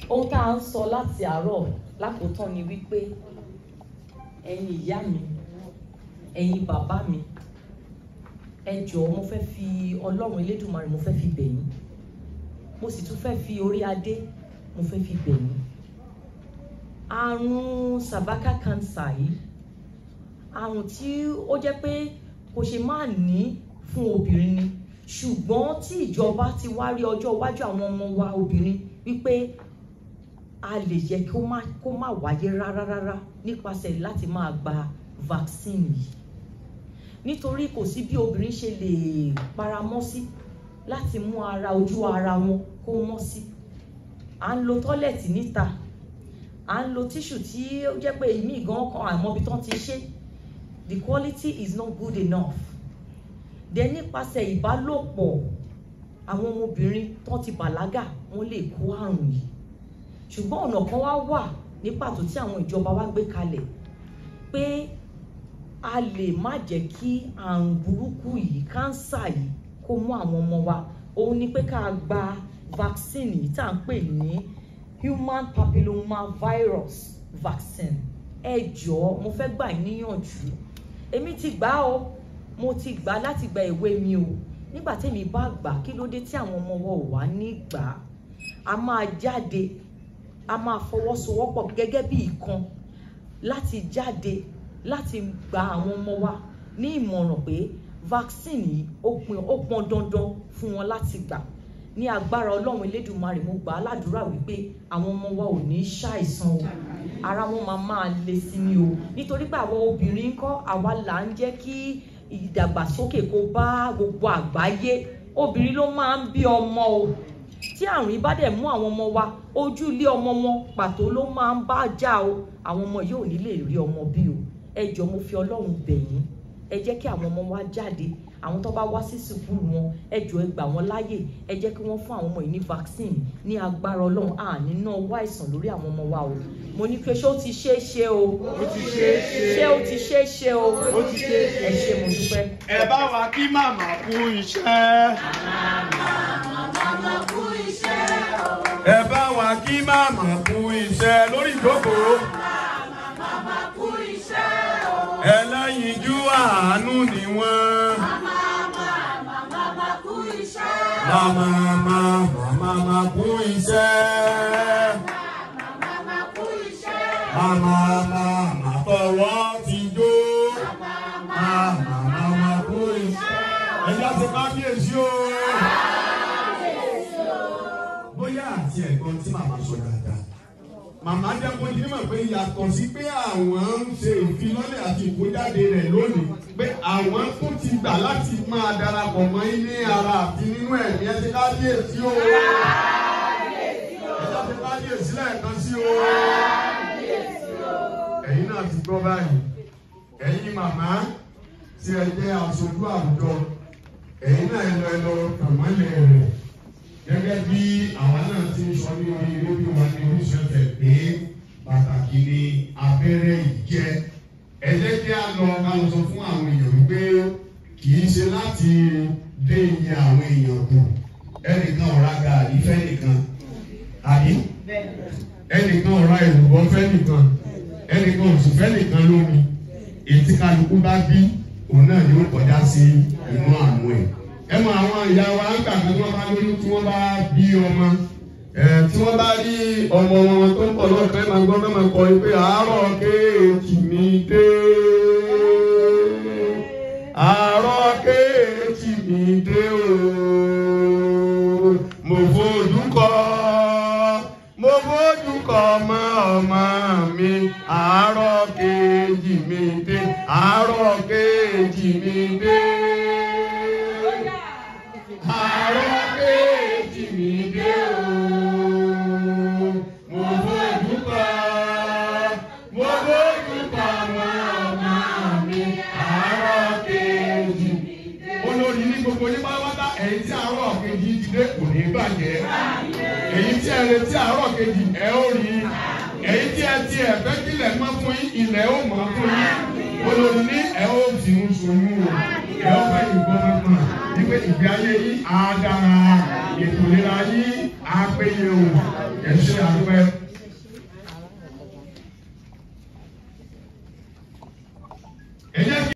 ohun tá à ń sọ láti àárọ̀ lákòótán ni wípé ẹ̀yin ìyá mi ẹ̀yin bàbá mi ẹ jọ̀ọ́ mo fẹ́ fi ọlọ́run elédùnmarè mo fẹ́ fi bẹ̀ yín mo sì tún fẹ́ fi orí adé mo fẹ́ fi bẹ̀ yín àrùn cervical cancer yìí àrùn tí ó jẹ́ pé kò ṣe máa ní fún obìnrin ni ṣùgbọ́n tí ìjọba ti wá rí ọjọ́ iwájú àwọn ọmọ wa obìnrin wípé a lè jẹ́ kó má kó má wáyé rárá rárá nípasẹ̀ láti máa gba vaccine yìí nítorí kò sí bí obìnrin ṣe lè paramọ́ sí láti mú ara ojú ara wọn kó mọ́ sí à ń lo tọ́lẹ̀tì níta à ń lo tíṣù tí ó jẹ́ pé èmi gan kan àmọ́ ibi tán ti ṣe the quality is not good enough then nípasẹ̀ ìbálòpọ̀ àwọn ọmọbìnrin tó ti bàlágà wọ́n lè kó àrùn yìí ṣùgbọ́n ọ̀nà kan wá wà ní pàtó tí àwọn ìjọba wa gbé kalẹ̀ pé a lè má jẹ́ kí àrùn burúkú yìí kánsà yìí kó mú àwọn ọmọ wa òun ni pé ká gba vaccine yìí tá à ń pè ní human papilloma virus vaccine ẹ jọ̀ọ́ mo fẹ́ gbà yín níyànjú èmi ti gbà ó mo ti gbà láti gba ìwé mi o nígbà tẹ́mi bá gbà kí ló dé tí àwọn ọmọ wa ò wá ní gbà á a máa jáde a máa fọwọ́sowọ́pọ̀ gẹ́gẹ́ bí ìkan láti jáde láti gba àwọn ọmọ wa ní ìmọ̀ràn pé vaccine yìí ó pin ó pọn dandan fún wọn láti gbà ní agbára ọlọ́run elédùnmarè mo gbà á ládùúrà wípé àwọn ọmọ wa ò ní ṣàìsàn o ara wọn máa máa le sí ni o nítorí pé àwọn obìnrin ń kọ́ àwa là ń jẹ́ kí ìdàgbàsókè kó bá gbogbo àgbáyé obìnrin ló máa ń bí ọmọ o tí àrùn yìí bá dẹ̀ mú àwọn ọmọ wa ojú ilé ọmọ wọn pàtó ló máa ń bá já o àwọn ọmọ yóò ní lè rí ọmọ bí o ẹ jọ mo fi ọlọ́run bẹ̀ yín ẹ jẹ́ kí àwọn ọmọ wa jáde àwọn tó bá wá sí sùkúrù wọn ẹ jọ ẹ gbà wọn láàyè ẹ jẹ́ kí wọ́n fún àwọn ọmọ yìí ní vaccine ní agbára ọlọ́run àní náà wá àìsàn lórí àwọn ọmọ wa o mo ní pé ṣé ó ti ṣe é ṣe o ó ti ṣe é ṣe ṣé ó ti ṣe é ṣe o ó ti ṣe é ṣe ẹ ṣé mo dúpẹ́. ẹ bá wa kí màmá kú iṣẹ́. ẹ bá wa kí màmá kú iṣẹ́ lórí ìjókòó. ẹlẹ́yinjú àánú ni wọ́n. Màmá màmá màmá kú iṣẹ́. Màmá màmá fọwọ́ ti jó. Màmá màmá kú iṣẹ́. Ẹja ti kábíyèsí o. Bóyá àti ẹ̀gbọ́n tí màmá sọ dáadáa. Màmá jẹ́ kó ní mọ̀ pé yàtọ̀ sí pé àwọn ń ṣe ìfilọ́lẹ̀ àti ìkójáde rẹ̀ lónìí pé àwọn tó ti gbà láti máa darapọ̀ mọ́ ilé ara àti nínú ẹ̀mí ẹ ti kábíyèsí o. Ẹja ti kábíyèsí lẹ́ẹ̀kan sí o. Ẹ̀yin náà ti gbọ́ báyìí. Ẹ̀yin màmá tí ẹ jẹ́ aṣojú àwùjọ. Ẹ̀yin náà ẹ lọ ẹ lọ kàmọ́lẹ̀ rẹ̀ gẹ́gẹ́ bí àwa náà ti ń sọ ní orí rédíò wa ní oríṣiríṣi ọ̀tẹ̀ pé pàtàkì ni abẹ́rẹ́ yìí jẹ́. Ẹ jẹ́ kí a lọ ká lọ sọ fún àwọn èèyàn wípé kì í ṣe láti dé iye àwọn èèyàn kù. Ẹnìkan ọ̀rá gàrí fẹ́nìkan. Àbí? Ẹnìkan ọ̀rá ìrùbọ̀ fẹ́nìkan. Ẹnìkan òsì fẹ́nìkan lómi. Ètí kálukú bá bí òun náà yóò kọjá sí inú àmú ẹ̀ ẹ mọ àwọn ìyá wa ń gbà pé wọ́n bá lóyún tí wọ́n bá bí ọmọ ẹ tí wọ́n bá rí ọmọ wọn tó ń pọ̀ lọ́kàn ẹ máa gbọ́ fẹ́ máa kọ pé àárọ̀ kéèkì mi dé àárọ̀ kéèkì mi dé o mo fojú kọ mo fojú kọ ọmọ ọmọ mi àárọ̀ kéèkì mi dé àárọ̀ kéèkì mi dé àárọ̀ kéèjì mi dé o. Mo fojú kọ, mo fojú kọ màmá mi, àárọ̀ kéèjì mi dé. Olórí ní gbogbo ní pátápátá, ẹ̀yin tí àárọ̀ kejì ti dé kò ní bàjẹ́. Èyí tí ẹ retí àárọ̀ kejì ẹ ó rí. Èyí tí ẹ ti ẹ̀fẹ́ kílẹ̀ mọ́ fún yín, ilẹ̀ ó mọ́ fún yín. Olórí ní ẹ ó fi ń soyún o, ẹ ó fẹ́ ìgbọ́ mọ́ wípé ìgbé ayé yìí á dára ètò ìlera yìí á péye o ẹ ṣe àdúpẹ́. ẹ jẹ́ kí.